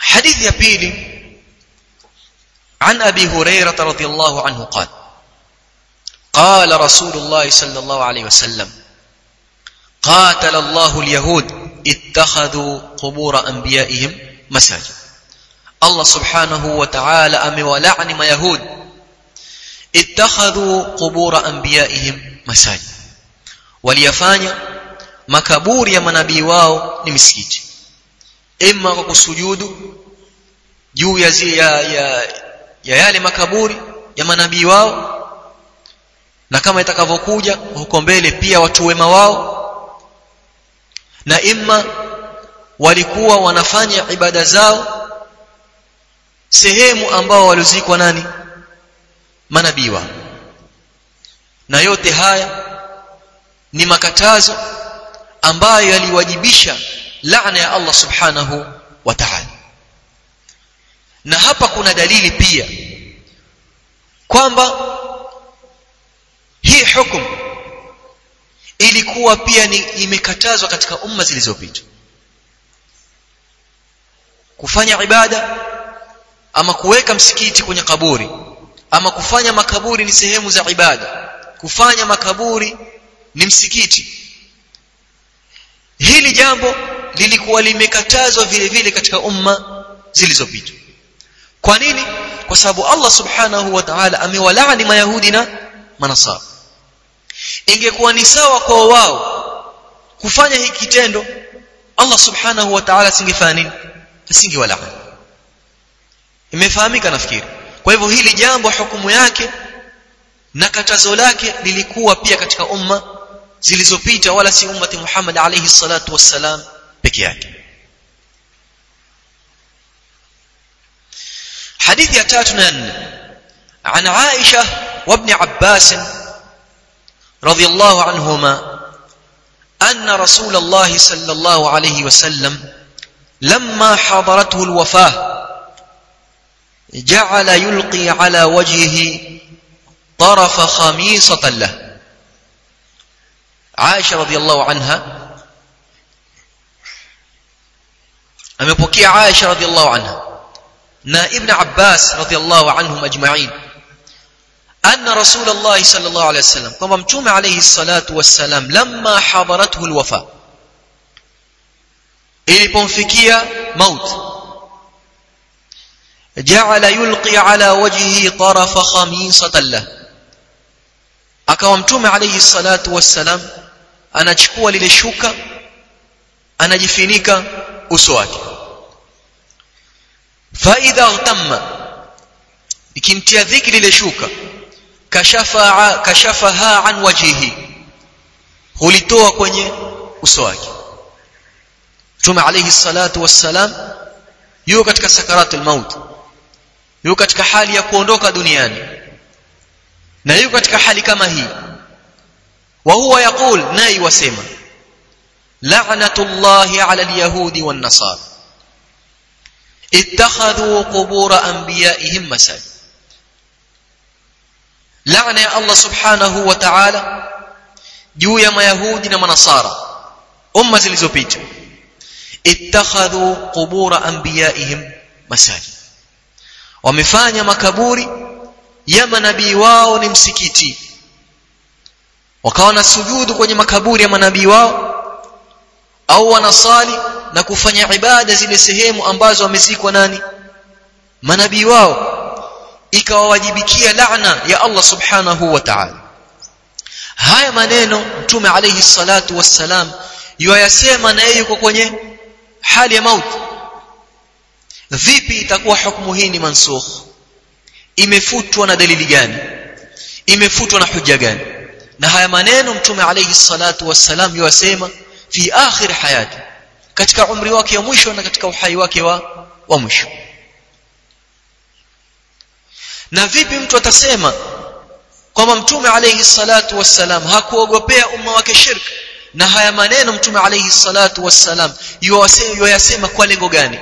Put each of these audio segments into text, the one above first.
حديث يا بيلي عن أبي هريرة رضي الله عنه قال قال رسول الله صلى الله عليه وسلم قاتل الله اليهود اتخذوا قبور أنبيائهم مساجد الله سبحانه وتعالى أمولعني ما يهود اتخذوا قبور أنبيائهم مساجد waliyafanya makaburi ya manabii wao ni misikiti imma kwa kusujudu juu ya, ya, ya, ya yale makaburi ya manabii wao na kama itakavyokuja huko mbele pia watu wema wao na imma walikuwa wanafanya ibada zao sehemu ambao walizikwa nani manabii wao na yote haya ni makatazo ambayo yaliwajibisha laana ya Allah subhanahu wa ta'ala na hapa kuna dalili pia kwamba hii hukumu ilikuwa pia ni imekatazwa katika umma zilizopita kufanya ibada ama kuweka msikiti kwenye kaburi ama kufanya makaburi ni sehemu za ibada kufanya makaburi ni msikiti hili jambo lilikuwa limekatazwa vile vile katika umma zilizopita kwa nini kwa sababu Allah subhanahu wa ta'ala amewalaani mayahudi na manasara ingekuwa ni sawa kwa wao kufanya hiki kitendo Allah subhanahu wa ta'ala asingefanya nini asingewalaani imefahamika nafikiri kwa hivyo hili jambo hukumu yake na katazo lake lilikuwa pia katika umma zilizopita wala si ummati Muhammad alayhi salatu wassalam peke yake حديث يا تاتنا عن عائشة وابن عباس رضي الله عنهما أن رسول الله صلى الله عليه وسلم لما حضرته الوفاة جعل يلقي على وجهه طرف خميصة له عائشة رضي الله عنها amepokea Aisha radhiallahu anha na Ibn Abbas radhiallahu anhum ajma'in anna Rasulullah sallallahu alayhi wasallam kwamba mtume alayhi salatu wassalam lamma hadarathu alwafa ilipomfikia maut ja'ala yulqi ala wajhihi tarafa khamisatan lahu akawa mtume alayhi salatu wassalam anachukua lile shuka anajifinika uso wake fa idha tamma ikimtia dhiki lile shuka kashafa kashafaha an wajhihi hulitoa kwenye uso wake mtume alayhi salatu wassalam yuko katika sakaratul maut yuko katika hali ya kuondoka duniani na yuko katika hali kama hii wa huwa yaqul nayi wasema la'natullahi 'ala al-yahudi wan-nasara ittakhadhu qubur anbiya'ihim masajid la'na ya Allah subhanahu wa ta'ala juu ya mayahudi na manasara umma zilizopita ittakhadhu qubur anbiya'ihim masajid wamefanya makaburi ya manabii wao ni msikiti wakawa na sujudu kwenye makaburi ya manabii wao au wanasali na kufanya ibada zile sehemu ambazo wamezikwa nani manabii wao ikawawajibikia laana ya Allah subhanahu wa ta'ala haya maneno mtume alayhi salatu wassalam yuayasema na yeye yuko kwenye hali ya mauti vipi itakuwa hukumu hii ni mansukh imefutwa na dalili gani imefutwa na hujja gani na haya maneno mtume alayhi salatu wassalam yuasema fi akhir hayati katika umri wake wa mwisho na katika uhai wake wa wa mwisho na vipi mtu atasema kwamba mtume alayhi salatu wassalam hakuogopea umma wake shirk na haya maneno mtume alayhi salatu wassalam yuwasema kwa lengo gani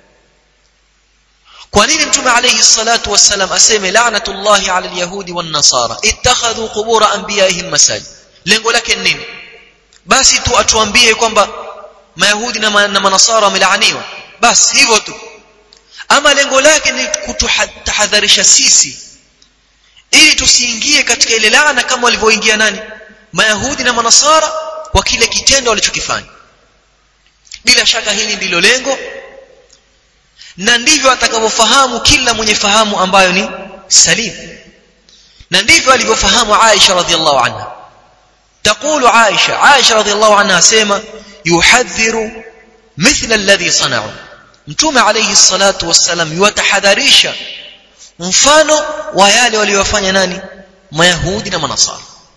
kwa nini mtume alayhi salatu wassalam aseme la'natullahi 'ala al-yahudi wan-nasara ittakhadhu qubur anbiya'ihim masajid lengo lake ni nini basi tu atuambie kwamba mayahudi na, na manasara wamelaaniwa basi hivyo tu ama lengo lake ni kutahadharisha sisi ili tusiingie katika ile laana kama walivyoingia nani mayahudi na manasara kwa kile kitendo walichokifanya bila shaka hili ndilo lengo na ndivyo atakavyofahamu kila mwenye fahamu ambayo ni salim na ndivyo alivyofahamu Aisha radhiallahu anha تقول عائشة عائشة رضي الله عنها سيما يحذر مثل الذي صنعوا mtume alayhi salatu wassalam yuwatahadharisha mfano wa yale waliyofanya nani mayahudi na manasara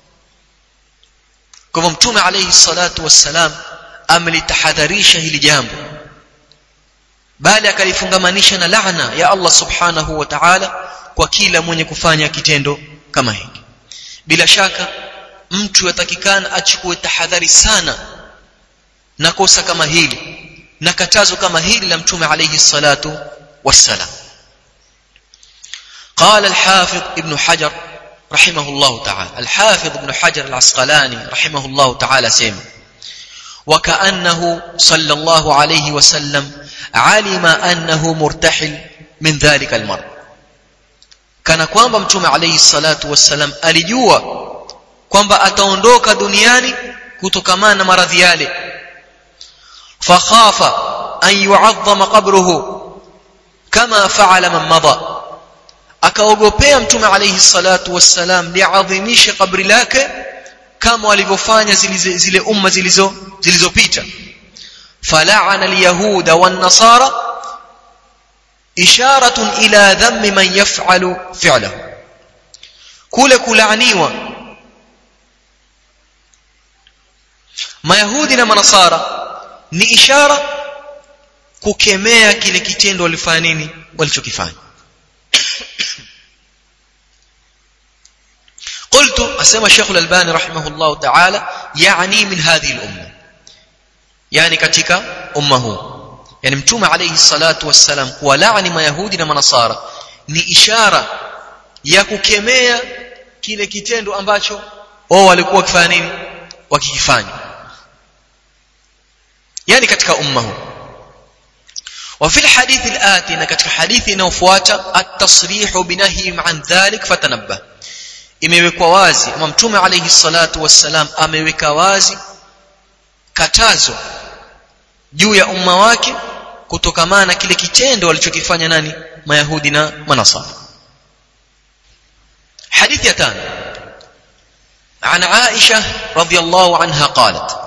kwa hivyo mtume alayhi salatu wassalam amelitahadharisha hili jambo bali akalifungamanisha na laana ya Allah subhanahu wa ta'ala kwa kila mwenye kufanya kitendo kama hiki bila shaka mtu yatakikana achukue tahadhari sana na kosa kama hili na katazo kama hili la mtume alayhi salatu wassalam قال الحافظ ابن حجر رحمه الله تعالى الحافظ ابن حجر العسقلاني رحمه الله تعالى سيما وكأنه صلى الله عليه وسلم علم أنه مرتحل من ذلك المرض كان kwamba mtume alayhi salatu wassalam alijua kwamba ataondoka duniani kutokamana na maradhi yale fakhafa an yu'azzama qabruhu kama fa'ala man madha akaogopea mtume alayhi salatu wassalam liadhimishe kabri lake kama walivyofanya zile, zile umma zilizo zilizopita fala'ana alyahuda wan nasara isharatun ila dhammi man yaf'alu fi'lahu kule kulaaniwa mayahudi na manasara ni ishara kukemea kile kitendo walifanya nini walichokifanya قلت أسمى الشيخ الألباني رحمه الله تعالى يعني من هذه الأمة يعني كتك أمه يعني متوم عليه الصلاة والسلام ولعني ما يهودي na manasara ni ishara ya kukemea kile kitendo ambacho wao walikuwa wakifanya nini wakikifanya yani katika umma huu وفي الحديث الآتي katika hadithi inayofuata at-tasrih binahyi an dhalik fatanabbah imewekwa wazi ama mtume alayhi salatu wassalam ameweka wazi katazo juu ya umma wake kutokamana na kile kitendo walichokifanya nani mayahudi na manasara hadithi ya tano عن عائشة رضي الله عنها قالت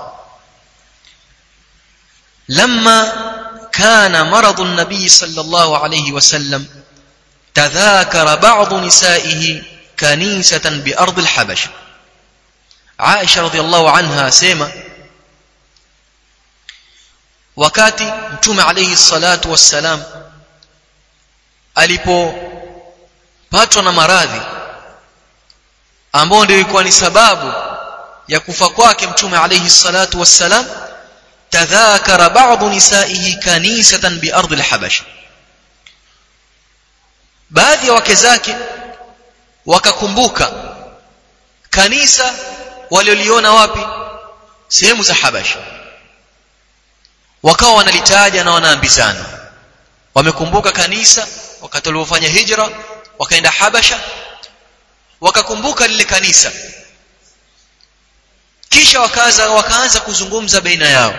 لما كان مرض النبي صلى الله عليه وسلم تذاكر بعض نسائه كنيسة بأرض الحبشة عائشة رضي الله عنها سيما wakati mtume alayhi salatu wassalam alipopatwa na maradhi ambao ndio ilikuwa ni sababu ya kufa kwake mtume alayhi salatu wassalam tadhakara ba'd nisaihi kanisatan bi ardi al-habasha baadhi ya wake zake wakakumbuka kanisa walioliona wapi sehemu za habasha wakawa wanalitaja na wanaambizana wamekumbuka kanisa wakati waliofanya hijra wakaenda habasha wakakumbuka lile kanisa kisha wakaanza wakaanza kuzungumza baina yao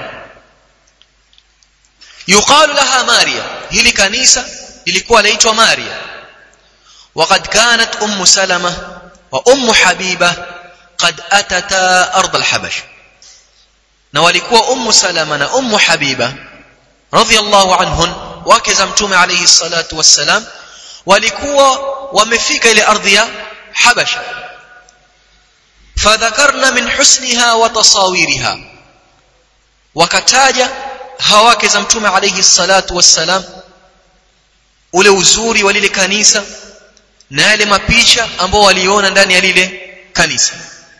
yuqalu laha maria hili kanisa lilikuwa laitwa maria وقد كانت ام سلمة وام حبيبة قد اتتا ارض الحبشه na walikuwa ummu salama na ummu habiba radhiallahu anhun wake za mtume alayhi salatu wassalam walikuwa wamefika ile ardhi ya habasha fadhakarna min husniha wa tasawiriha wakataja hawake za mtume alayhi salatu wassalam ule uzuri wa lile kanisa na yale mapicha ambao waliona ndani ya lile kanisa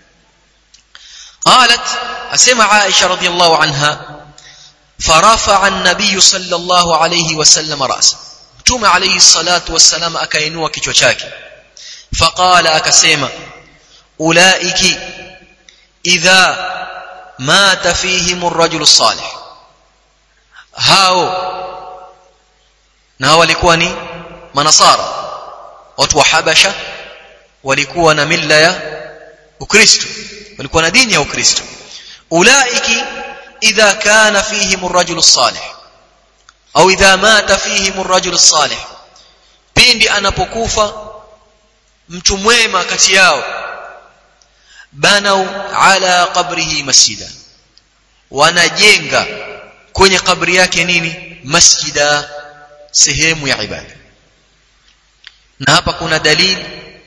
قالت أسمع عائشة رضي الله عنها فرفع النبي صلى الله عليه وسلم رأسه متوم عليه الصلاة والسلام أكينوا كيشوشاكي فقال أكسيما أولئك إذا مات فيهم الرجل الصالح هاو na hao walikuwa ni manasara watu wa habasha walikuwa na mila ya ukristo walikuwa na dini ya ukristo ulaiki idha kana fihim ar-rajul as-salih au idha mata fihim ar-rajul as-salih pindi anapokufa mtu mwema kati yao banau ala qabrihi masjida wanajenga kwenye kabri yake nini masjida sehemu ya ibada na hapa kuna dalili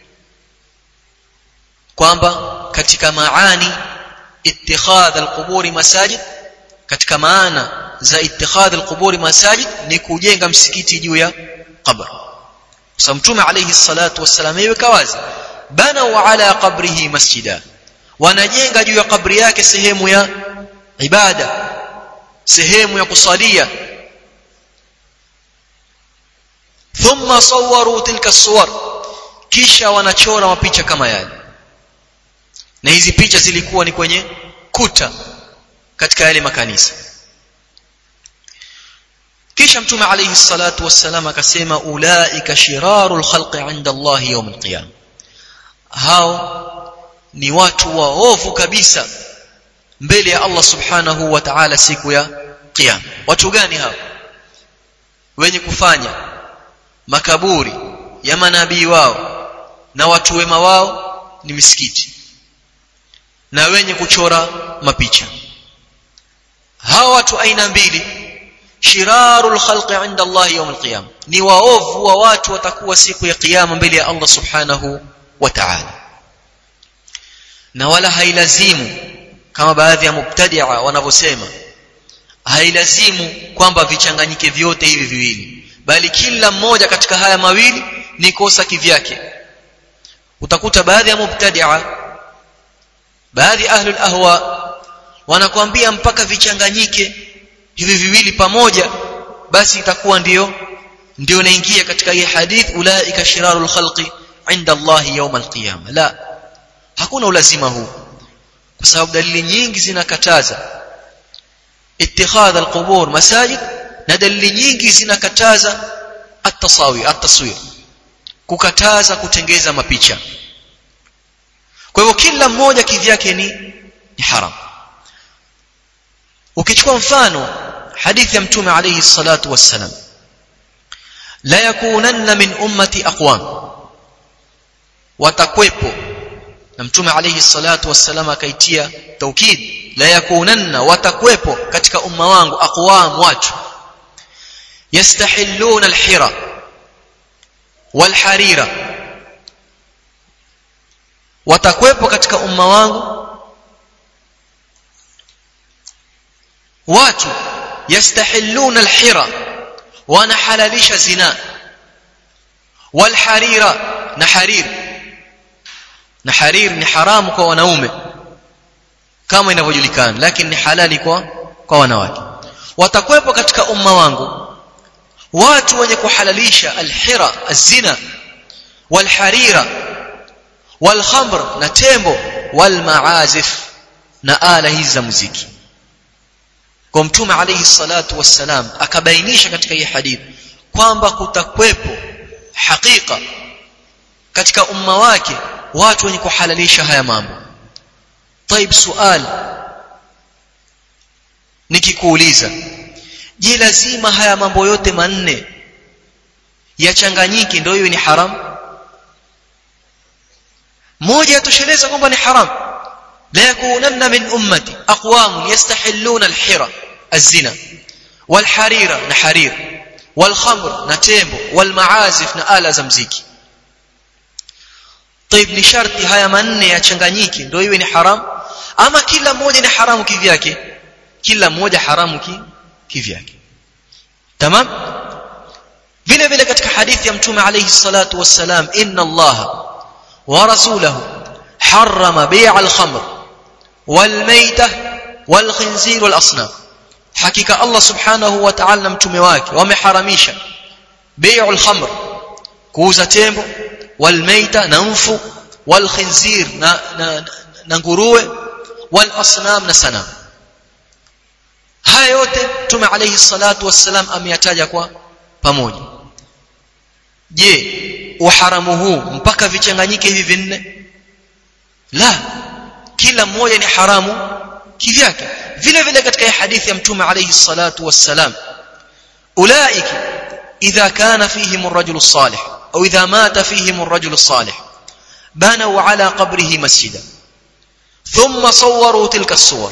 kwamba katika maani ittikhadh alquburi masajid katika maana za ittikhadh alquburi masajid ni kujenga msikiti juu ya qabr kwa mtume alayhi salatu wassalam iweka wazi banau ala qabrihi masjida wanajenga juu ya kabri yake sehemu ya ibada sehemu ya kusalia thumma sawwaru tilka suwar kisha wanachora mapicha kama yale na hizi picha zilikuwa ni kwenye kuta katika yale makanisa kisha mtume alayhi salatu wassalam akasema ulaika shirarul khalqi inda Allah yawm alqiyam hao ni watu waovu kabisa mbele ya Allah subhanahu wa ta'ala siku ya kiyama watu gani hao wenye kufanya makaburi ya manabii wao na watu wema wao ni misikiti na wenye kuchora mapicha hawa watu aina mbili shirarul khalqi inda Allah yawm alqiyama ni waovu wa watu watakuwa siku ya kiyama mbele ya Allah subhanahu wa ta'ala na wala hailazimu kama baadhi ya mubtadia wanavyosema hailazimu kwamba vichanganyike vyote hivi viwili bali kila mmoja katika haya mawili ni kosa kivyake utakuta baadhi ya mubtadia baadhi ahlul ahwa wanakuambia mpaka vichanganyike hivi viwili pamoja basi itakuwa ndiyo ndio naingia katika hii hadith ulaika shirarul khalqi inda Allah yawm alqiyama la hakuna ulazima huu kwa sababu dalili nyingi zinakataza ittikhadha alqubur masajid na dalili nyingi zinakataza at-tasawi at-taswir kukataza kutengeza mapicha kwa hivyo kila mmoja kivyake ni ni haram ukichukua mfano hadithi ya mtume alayhi salatu wassalam la yakunanna min ummati aqwam watakwepo na mtume alayhi salatu wassalam akaitia taukid la yakunanna watakwepo katika umma wangu aqwam watu yastahilluna alhira walharira watakwepo katika umma wangu watu yastahilluna alhira wanahalalisha zina walharira na harir na harir ni haramu kwa wanaume kama inavyojulikana lakini ni halali kwa kwa wanawake watakwepo katika umma wangu watu wenye kuhalalisha alhira azina walharira walkhamr na tembo walmaazif na ala hizi za muziki kwa mtume alayhi salatu wassalam akabainisha katika hii hadithi kwamba kutakwepo hakika katika umma wake watu wenye kuhalalisha haya mambo طيب sual nikikuuliza je lazima haya mambo yote manne yachanganyike ndio hiyo ni haram moja yatosheleza kwamba ni haram la yakunanna min ummati aqwam yastahilluna alhira الزنا والحريرة نحرير والخمر نتيمبو والمعازف نآلة زمزيكي طيب ni sharti haya manne yachanganyike ndio iwe ni haram ama kila mmoja ni haramu kivyake kila mmoja haramu ki kivyake tamam vile vile katika hadithi ya mtume alayhi salatu wassalam inna Allah wa rasulahu harrama bay'a al-khamr wal maytah wal khinzir wal asnam hakika Allah subhanahu wa ta'ala na mtume wake wameharamisha bai'ul khamr kuuza tembo wal maita na mfu wal khinzir na, na, na nguruwe wal asnam na sanam haya yote mtume alayhi salatu wassalam ameyataja kwa pamoja je uharamu huu mpaka vichanganyike hivi vinne la kila mmoja ni haramu kivyake vile vile katika hadithi ya mtume alayhi salatu wassalam ulaika idha kana fihim ar-rajulu salih au idha mata fihim ar-rajulu salih banaw ala qabrihi masjida thumma sawwaru tilka as-suwar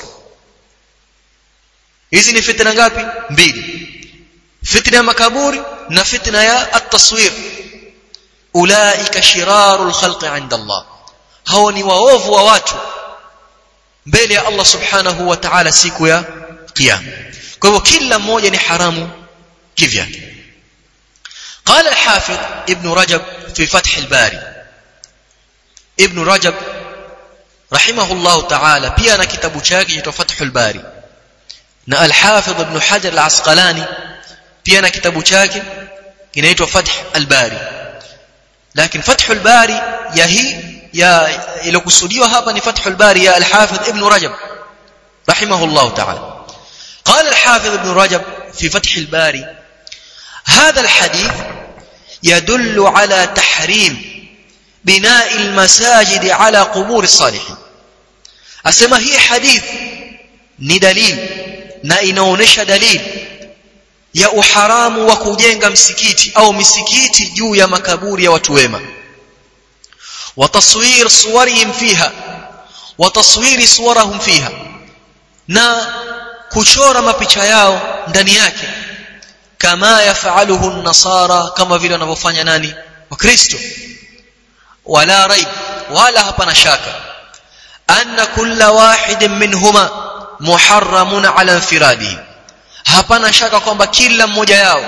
hizi ni fitna ngapi mbili fitna ya makaburi na fitna ya at-taswir ulaika shirarul khalqi 'inda Allah hao ni waovu wa watu mbele ya Allah subhanahu wa ta'ala siku ya kiyama kwa hivyo kila mmoja ni haramu kivyake قال الحافظ ابن رجب في فتح الباري ابن رجب رحمه الله تعالى pia na kitabu chake cha Fathul Bari na al-Hafidh Ibn Hajar al-Asqalani pia na kitabu chake kinaitwa Fath al-Bari lakini Fathul Bari ya hii ya ilokusudiwa hapa ni Fathul Bari ya al-Hafidh Ibn Rajab rahimahullah ta'ala قال الحافظ ابن رجب في فتح الباري هذا الحديث يدل على تحريم بناء المساجد على قبور الصالحين asema hii hadith ni dalili na inaonesha dalili ya uharamu wa kujenga msikiti au misikiti juu ya makaburi ya watu wema wa taswir suwarihim fiha wa taswiri suwarahum fiha na kuchora mapicha yao ndani yake kama yafaluhu an-nasara kama vile wanavyofanya nani wakristo wala raib wala hapana shaka anna kulla wahidin minhuma muharramun ala infiradihi hapana shaka kwamba kila mmoja yao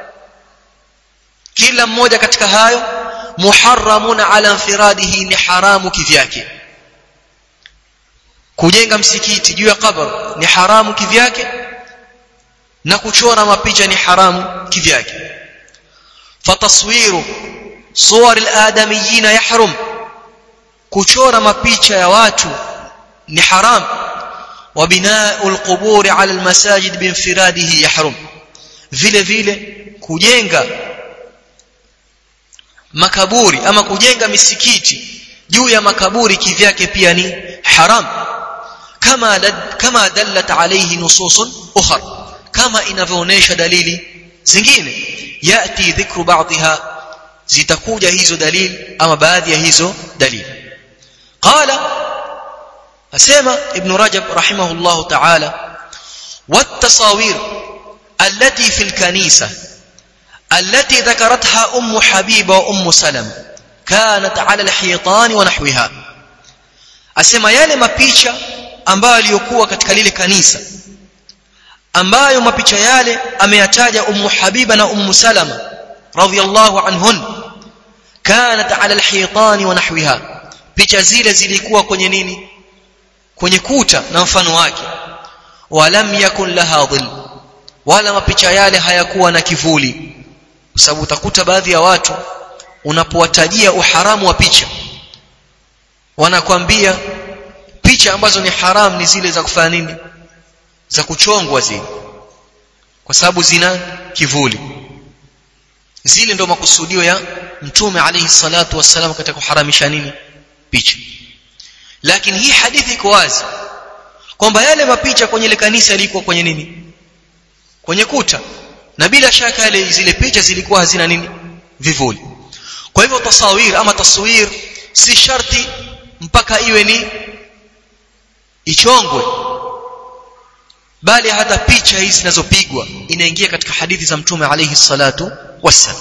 kila mmoja katika hayo muharramun ala infiradihi ni haramu kivyake kujenga msikiti juu ya kabr ni haramu kivyake na kuchora mapicha ni haramu kivyake fataswiru suwar al-adamiyyin yahrum kuchora mapicha ya watu ni haram wa bina'u al-qubur 'ala al-masajid binfiradihi yahrum vile vile kujenga makaburi ama kujenga misikiti juu ya makaburi kivyake pia ni haram kama kama dallat alayhi nususun ukhra kama inavyoonesha dalili zingine yati dhikru ba'dha zitakuja hizo dalili ama baadhi ya hizo dalili qala asema ibn rajab rahimahullah ta'ala والتصاوير التي في الكنيسة التي ذكرتها أم حبيبة وأم سلم كانت على الحيطان ونحوها asema yale mapicha ambayo aliyokuwa katika lile kanisa ambayo mapicha yale ameyataja ummu habiba na ummu salama radhiyallahu anhun kanat ala alhitan wa nahwiha picha zile zilikuwa kwenye nini kwenye kuta na mfano wake walam yakun laha dhill wala mapicha yale hayakuwa na kivuli kwa sababu utakuta baadhi ya watu unapowatajia uharamu wa picha wanakwambia picha ambazo ni haram ni zile za kufanya nini za kuchongwa zile kwa sababu zina kivuli zile ndo makusudio ya mtume alayhi salatu wassalam katika kuharamisha nini picha lakini hii hadithi iko wazi kwamba yale mapicha kwenye ile kanisa yalikuwa kwenye nini kwenye kuta na bila shaka yale zile picha zilikuwa hazina nini vivuli kwa hivyo tasawir ama taswir si sharti mpaka iwe ni ichongwe bali hata picha hizi zinazopigwa inaingia katika hadithi za mtume alayhi salatu wassalam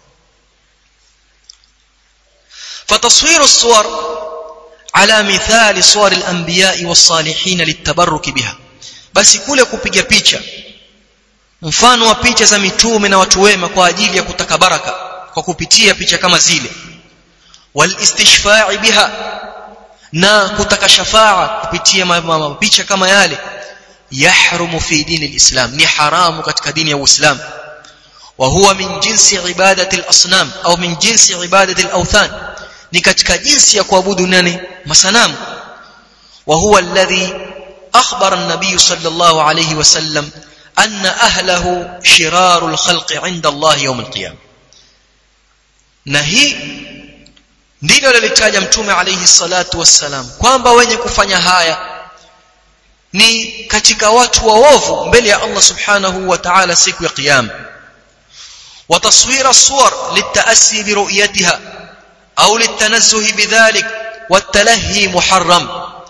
فتصوير الصور على مثال صور الانبياء والصالحين للتبرك بها basi kule kupiga picha mfano wa picha za mitume na watu wema kwa ajili ya kutaka baraka kwa kupitia picha kama zile walistishfa'i biha na kutaka shafaa kupitia picha kama yale yahrumu fi dini alislam ni haramu katika dini ya uislam wa huwa min jinsi ibadati alasnam au min jinsi ibadati alawthan ni katika jinsi ya kuabudu nani masanamu wa huwa alladhi akhbara an-nabiy sallallahu alayhi wasallam anna ahlahu shirarul khalqi 'inda Allah yawm al-qiyamah na hii ndilo alilitaja mtume alayhi salatu wassalam kwamba wenye kufanya haya ni katika watu waovu mbele ya Allah subhanahu wa ta'ala siku ya kiyama وتصوير الصور للتأسي برؤيتها أو للتنزه بذلك والتلهي محرم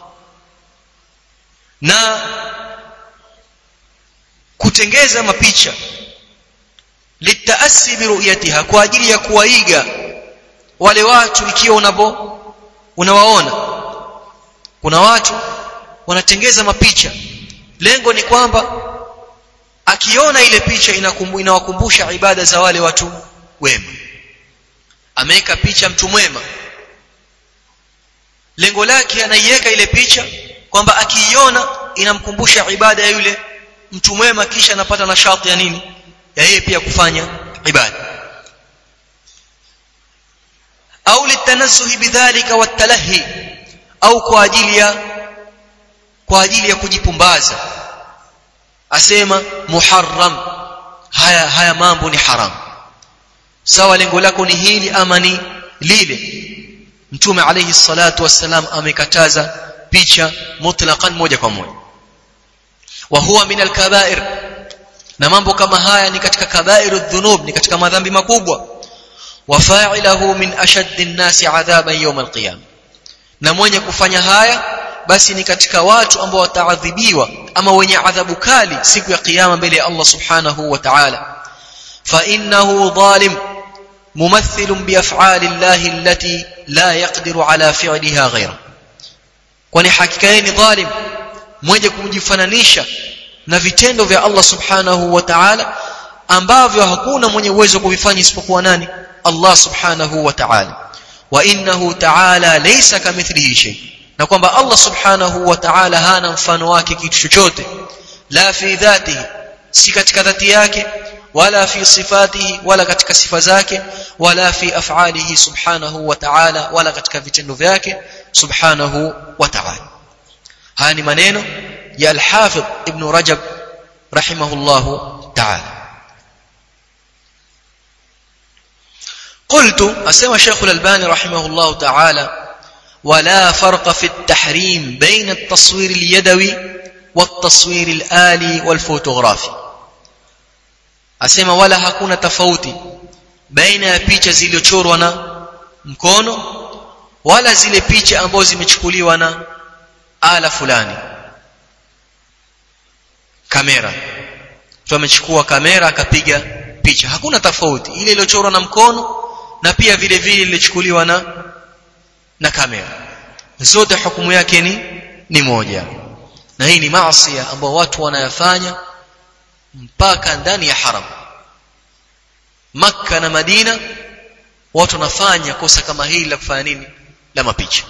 na kutengeza mapicha litaasi biruyatiha kwa ajili ya kuwaiga wale watu ikiwa unapo unawaona kuna watu wanatengeza mapicha lengo ni kwamba akiona ile picha inawakumbusha ibada za wale watu wema ameweka picha mtu mwema lengo lake anaiweka ile picha kwamba akiiona inamkumbusha ibada ya yule mtu mwema kisha anapata nashati ya nini ya yeye pia kufanya ibada au litanazzuhi bidhalika watalahi au kwa ajili ya kwa ajili ya kujipumbaza asema muharram haya haya mambo ni haram sawa lengo lako ni hili ama ni lile mtume alayhi salatu wassalam amekataza picha mutlaqan moja kwa moja wa huwa min alkabair na mambo kama haya ni katika kabairu dhunub ni katika madhambi makubwa wa fa'ilahu min ashaddi an-nasi adhaban yawm al-qiyam na mwenye kufanya haya basi ni katika watu ambao wataadhibiwa ama wenye adhabu kali siku ya kiyama mbele ya Allah subhanahu wa ta'ala fa innahu dhalim mumathil bi af'ali Allah allati la yaqdiru ala fi'liha ghayra kwani hakika yeye ni dhalim mwenye kujifananisha na vitendo vya Allah subhanahu wa ta'ala ambavyo hakuna mwenye uwezo kuvifanya isipokuwa nani Allah subhanahu wa ta'ala wa innahu ta'ala laysa kamithlihi shay na kwamba Allah subhanahu wa ta'ala hana mfano wake kitu chochote la fi dhatihi si katika dhati yake wala fi sifatihi wala katika sifa zake wala fi af'alihi subhanahu wa ta'ala wala katika vitendo vyake subhanahu wa ta'ala haya ni maneno ya al-Hafidh Ibn Rajab rahimahullahu ta'ala قلت اسمع شيخ الألباني رحمه الله تعالى ولا فرق في التحريم بين التصوير اليدوي والتصوير الآلي والفوتوغرافي asema wala hakuna tofauti baina ya picha zilizochorwa na mkono wala zile picha ambazo zimechukuliwa na ala fulani kamera mtu amechukua kamera akapiga picha hakuna tofauti ile iliyochorwa na mkono na pia vile vile ilichukuliwa na na kamera zote hukumu yake ni ni moja na hii ni maasi ambayo watu wanayafanya mpaka ndani ya haram Makka na Madina watu wanafanya kosa kama hili la kufanya nini la mapicha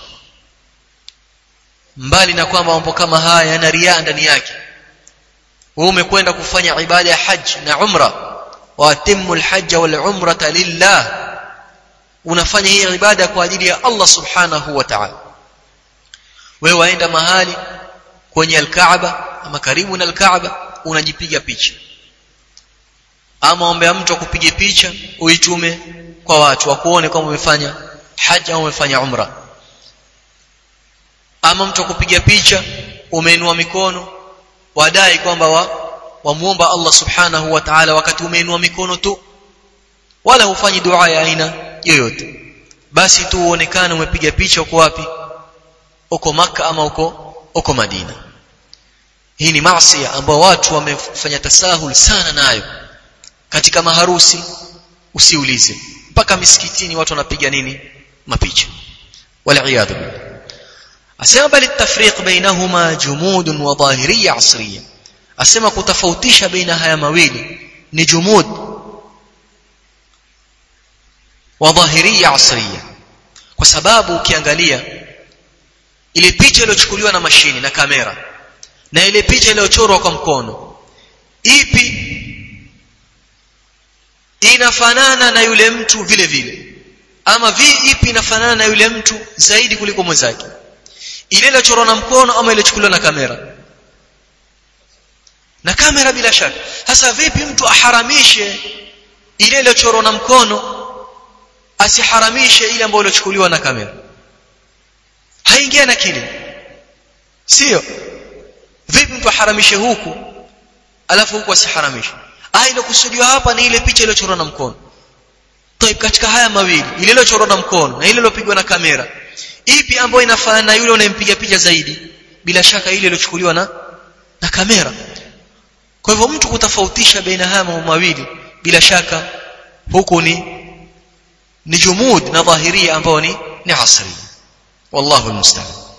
mbali na kwamba mambo kama haya yana riaa ndani yake wewe umekwenda kufanya ibada ya haji na umra wa atimmu alhajja wal umrata lillah unafanya hii ibada kwa ajili ya Allah subhanahu wa ta'ala wewe waenda mahali kwenye alkaaba ama karibu na alkaaba unajipiga picha ama ombea mtu akupige picha uitume kwa watu wakuone kwamba umefanya haji au umefanya umra ama mtu akupiga picha umeinua mikono wadai kwamba wa wamuomba Allah subhanahu wa ta'ala wakati umeinua mikono tu wala hufanyi dua ya aina yoyote basi tu uonekane umepiga picha uko wapi uko maka ama uko uko Madina hii ni maasi ambayo watu wamefanya tasahul sana nayo katika maharusi usiulize mpaka misikitini watu wanapiga nini mapicha waliyadhu asema bali tafriq bainahuma jumud wa dhahiriyya asriyya asema kutofautisha baina haya mawili ni jumud wa dhahiriyya asriyya kwa sababu ukiangalia ile picha iliyochukuliwa na mashini na kamera na ile picha iliyochorwa kwa mkono ipi inafanana na yule mtu vile vile ama vi ipi inafanana na yule mtu zaidi kuliko mwenzake ile iliyochorwa na mkono ama iliyochukuliwa na kamera na kamera bila shaka hasa vipi mtu aharamishe ile iliyochorwa na mkono asiharamishe ile ambayo ilichukuliwa na kamera haingia na kile sio vipi mtu aharamishe huku alafu huku asiharamishe ah ile kusudiwa hapa ni ile picha iliyochorwa na mkono طيب katika haya mawili ile iliyochorwa na mkono na ile iliyopigwa na kamera ipi ambayo inafanana na yule unayempiga picha zaidi bila shaka ile iliyochukuliwa na na kamera kwa hivyo mtu kutofautisha baina haya mambo mawili bila shaka huku ni ni jumud na dhahiria ambao ni ni asri wallahu almusta'an